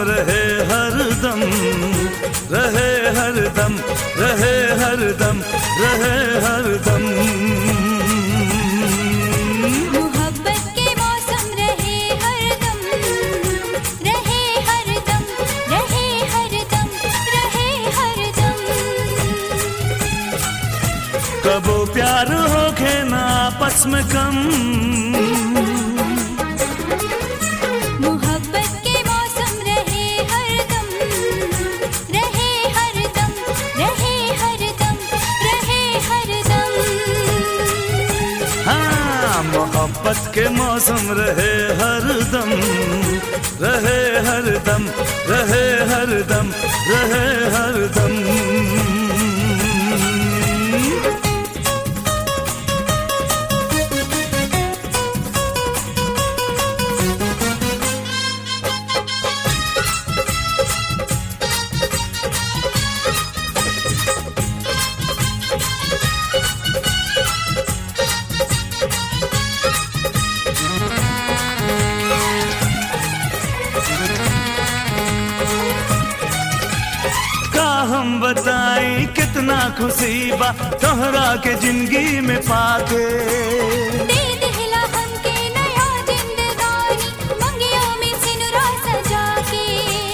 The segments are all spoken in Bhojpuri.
रहे हरदम रहे हरदम रहे हरदम रहे हरदम मोहब्बत के मौसम रहे हरदम रहे हरदम रहे हरदम रहे हरदम कबो प्यार हो के ना आपस में कम मोहब्बत के मौसम रहे हरदम रहे हरदम रहे हरदम रहे हरदम हाँ मोहब्बत के मौसम रहे हरदम रहे हरदम रहे हरदम रहे हरदम का हम बताई कितना खुशी बा तोहरा के जिंदगी में पाके दे दिला हमके नया जिंदगानी मंगियों में सिनुरा सजा के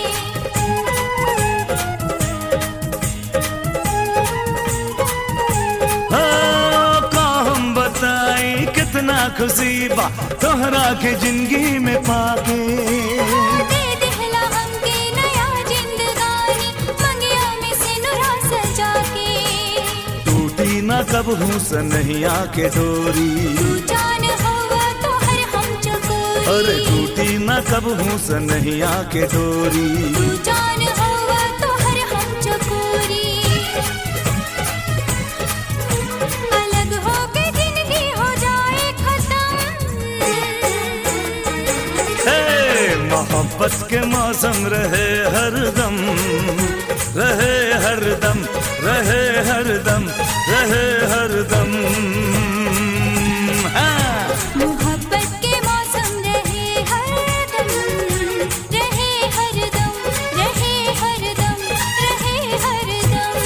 हो का हम बताई कितना खुशी बा तोहरा के जिंदगी में पाके दे दिला हमके नया जिंदगानी मंगियों में सिनुरा सजा के टूटी ना कब हूँ सनहिया के डोरी तू जान होगा तो हर हम चकोरी अरे टूटी ना कब हूँ सनहिया के डोरी तू जान होगा तो हर हम चकोरी अलग होके जिंदगी हो जाए खत्म हे मोहब्बत के मौसम रहे हरदम रहे हरदम रहे हरदम रहे हरदम हाँ मोहब्बत के मौसम रहे हरदम रहे हरदम रहे हरदम रहे हरदम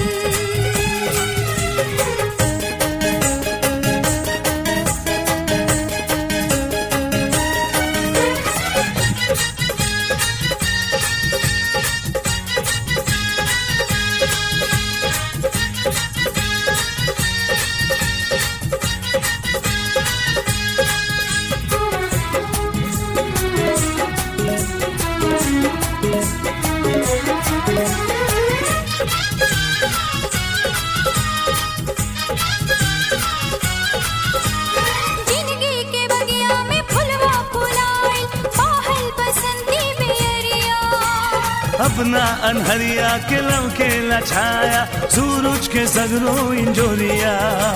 जिंदगी के बगिया में फुलवा फुलाए बाहल बसंती बेरिया अपना अनहरिया के लव के लछाया सूरज के सगरो इंजोरिया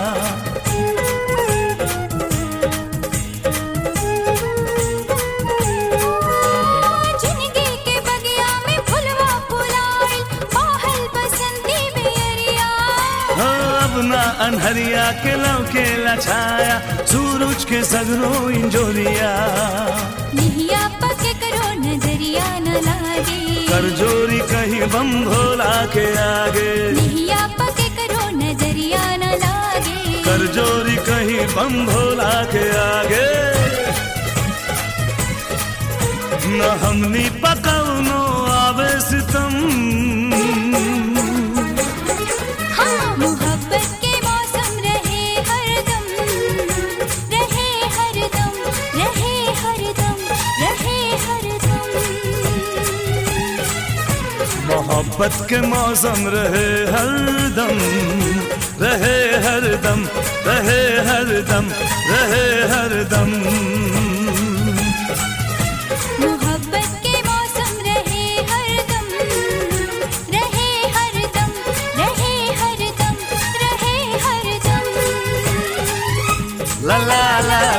जिंदगी के बगिया में फुलवा फुलाए बाहल बसंती बेरिया हो अपना अनहरिया के लव के लछाया सूरज के सगरो इंजोरिया निहिया पके करो नजरिया न लागे कर जोरी कहीं बम भोला के आगे निहिया पके करो नजरिया न लागे कर जोरी कहीं बम भोला के आगे न हमनी पकौनो आवे सितम हाँ मोहब्बत के मौसम रहे हरदम रहे हरदम रहे हरदम रहे हरदम मोहब्बत के मौसम रहे हरदम रहे हरदम रहे हरदम रहे हरदम मोहब्बत के मौसम रहे हरदम रहे हरदम रहे हरदम रहे हरदम ला ला ला